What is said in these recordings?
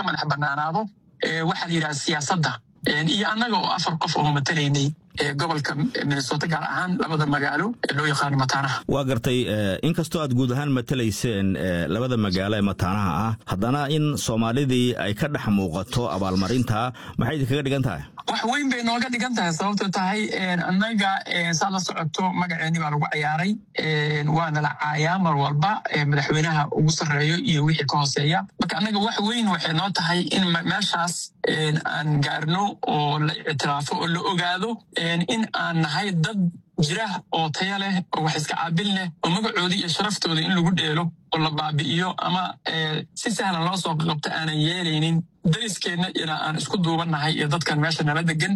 madax banaanaado waxaa la yidhaha siyaasadda iyo annaga oo afar qof oo matalaynay gobolka minnesota gaar ahaan labada magaalo ee loo yaqaano mataanaha waa gartay inkastoo aad guud ahaan matalayseen labada magaalo ee mataanaha ah haddana in soomaalidii ay ka dhex muuqato abaalmarinta maxay idinkaga dhigan tahay wax weyn bay nooga dhigan tahay sababto tahay annaga saad la socoto magaceeni baa lagu ciyaaray waana la caayaa mar walba madaxweynaha ugu sarreeyo iyo wixii ka hooseeya marka annaga wax weyn waxay noo tahay in meeshaas aan gaarno oo la ictiraafo oo la ogaado in aan nahay dad jira oo taya leh oo wax iska caabil leh oo magacoodii iyo sharaftooda in lagu dheelo oo la baabi'iyo ama si sahlan loo soo qabto aanan yeelaynin dariskeenna ilaa aan isku duubannahay iyo dadkan meesha nala degan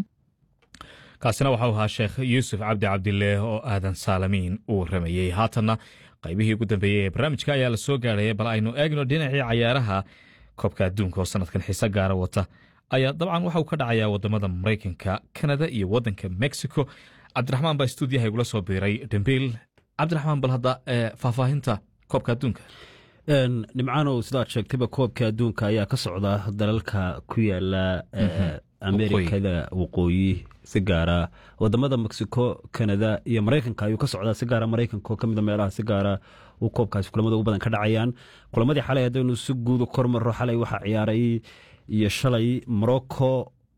kaasina waxau ahaa sheekh yuusuf cabdi cabdileeh oo aadan saalamiin uu rameeyey haatanna qaybihii ugu dambeeyey ee barnaamijka ayaa la soo gaarhaya bal aynu eegno dhinacii cayaaraha koobka adduunka oo sanadkan xiise gaara wata ayaa dabcan waxa uu ka dhacayaa wadamada maraykanka kanada iyo wadanka mexico cabdiraxmaan baa stuudiyaha igula soo biiray dhembiil cabdiraxmaan bal hadda faahfaahinta koobka adduunka nimcaanow sidaad sheegtayba koobka adduunka ayaa ka socda dalalka ku yaala amerikada waqooyi si gaara wadamada mexico kanada iyo maraykanka ayuu ka socdaa si gaara maraykanka oo ka mida meelaha si gaara uu koobkaasi kulamada ugu badan ka dhacayaan kulamadii xalay haddaynu si guudu kormaro xalay waxaa ciyaaray iyo shalay morocco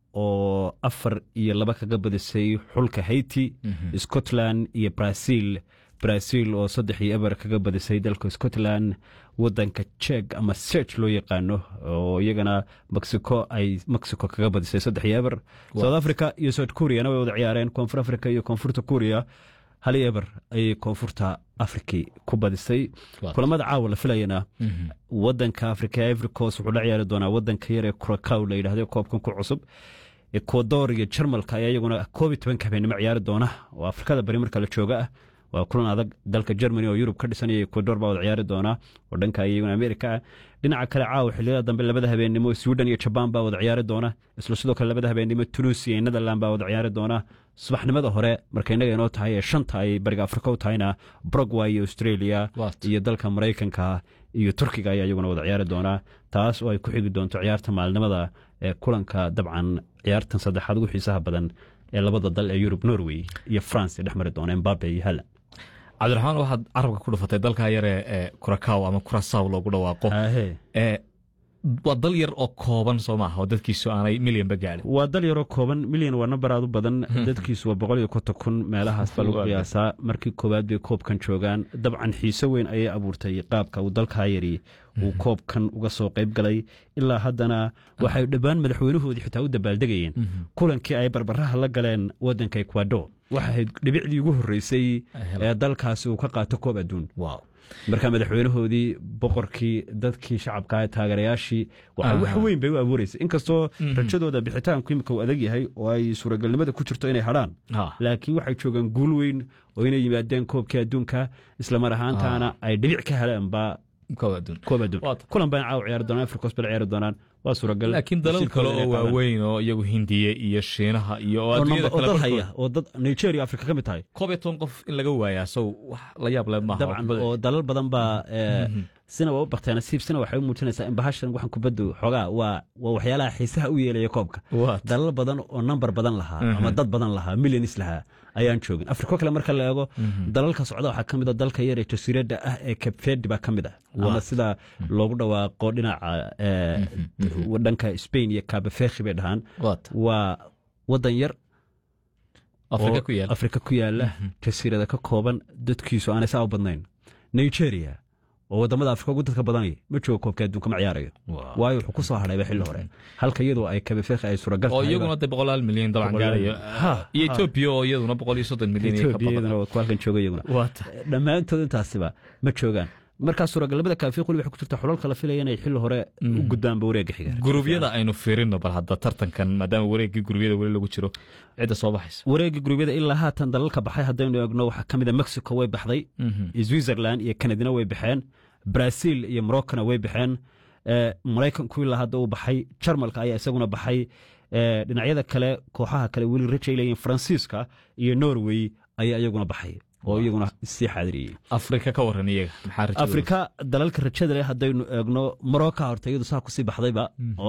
oo afar iyo laba kaga badisay xulka haiti scotland iyo brazil brazil oo saddex iyo eber kaga badisay dalka scotland wadanka jek ama serch loo yaqaano oo iyagana mexico ay mexico kaga badisay saddex iyo eber south africa iyo south koreana way wada ciyaareen koonfur africa iyo koonfurta korea hal iyo eber ayay koonfurta afriki ku badisay kulamada caawa la filayana wadanka africa ivory coast wuxuu la ciyaari doonaa wadanka yar ee kuracow la yidhahdo koobkan ku cusub ecuador iyo jarmalka ayaa iyaguna koob iyo tobanka habeenimo ciyaari doona oo afrikada bari marka la jooga ah waa kulan adag dalka germany oo yurub ka dhisanaya ecuador baa wada ciyaari doona oo dhanka iyaguna amerika ah dhinaca kale caawa xiliyada dambe labada habeenimo sweden iyo jabaan baa wada ciyaari doona isla sidoo kale labada habeenimo tunisia iyo netherland baa wada ciyaari doona subaxnimada hore marka innaga inoo tahay ee shanta ay bariga afrika u tahayna brogway iyo australia iyo dalka maraykanka iyo turkiga ayaa iyaguna wada ciyaari doonaa taas oo ay ku xigi doonto ciyaarta maalinimada ee kulanka dabcan ciyaartan saddexaad ugu xiisaha badan ee labada dal ee yurub norway iyo france ee dhex mari doona embabe iyo halan cabdiraxmaan waxaad carabka ku dhufatay dalka yare ee kuracaw ama kurasaw loogu dhawaaqo waa dal yar oo kooban soo maaha oo dadkiisu aanay milyanba gaadhin waa dal yaroo kooban milyan waa nambar aad u badan dadkiisu waa boqol iyo konton kun meelahaas baa lagu qiyaasaa markii koowaad bay koobkan joogaan dabcan xiise weyn ayay abuurtay qaabka uu dalkaa yari uu koobkan uga soo qayb galay ilaa haddana waxay dhowaan madaxweynahoodii xitaa u dabaaldegayeen kulankii ay barbaraha la galeen wadanka ecuador waxa ahayd dhibicdii ugu horreysay ee dalkaasi uu ka qaato koob adduun marka madaxweynahoodii boqorkii dadkii shacabka taageerayaashii wax weyn bay u abuureysa inkastoo rajadooda bixitaanku imika uu adag yahay oo ay suuragalnimada ku jirto inay hadhaan laakiin waxay joogaan guul weyn oo inay yimaadeen koobkii adduunka islamar ahaantaana ay dhibic ka helaanba koob adduun kulan baan caaw ciyaari doonaan afrikos bal ciyaari doonaan waa suuragal laakiin dalal kale oo waaweyn oo iyagu hindiye iyo shiinaha iyo oo dad haya oo dad nigeria afrika ka mid tahay koob iyo toban qof in laga waayaa sow wax la yaab leh maaha dabcan oo dalal badan baa sina waa u bakteen nasiib sina waxay u muujinaysaa in bahashan waxan kubaddu xoogaa waa waa waxyaalaha xiisaha u yeelaya koobka dalal badan oo nambar badan lahaa ama dad badan lahaa milyanis lahaa ayaan joogin afriko kale marka la eego dalalka socda waxaa ka mid a dalka yar ee jasiiradda ah ee kabfedi baa ka mid ah ama sida loogu dhawaaqo dhinaca dhanka spain iyo kabafekhi bay dhahaan waa wadan yar afrika ku yaala jasiirada ka kooban dadkiisu aanay saa u badnayn nigeria oo wadamada afrika ugu dadka badanaya ma joogo koobka adduunka ma ciyaarayo waayo wuxuu ku soo hadhayba xilli hore halka iyadoo ay kabafekhi ay suuragal oo iyaguna de boqolaal milyan dabcan gaarayo iyo etoobiya oo iyaduna boqol iyo soddon milyan iyaduna waa halkan jooga iyaguna dhammaantood intaasiba ma joogaan markaa suuragalnimada kaafiq weli waxay ku jirta xulalka la filaya inay xilli hore u gudbaanba wareegga xiga gurubyada aynu fiirino bal hadda tartankan maadaama wareeggii gurubyada weli lagu jiro cidda soo baxaysa wareegga gurubyada ilaa haatan dalalka baxay haddaynu eegno waxaa ka mid a mexico way baxday switzerland iyo kanadina way baxeen brazil iyo moroccona way baxeen maraykanku ilaa hadda uu baxay jarmalka ayaa isaguna baxay dhinacyada kale kooxaha kale weli rajay leeyihin faransiiska iyo norway ayaa iyaguna baxay oo iyaguna sii xaadiriyey afrika ka waran iyaga afrika dalalka rajada leh haddaynu eegno morocca horta iyadu saa kusii baxdayba oo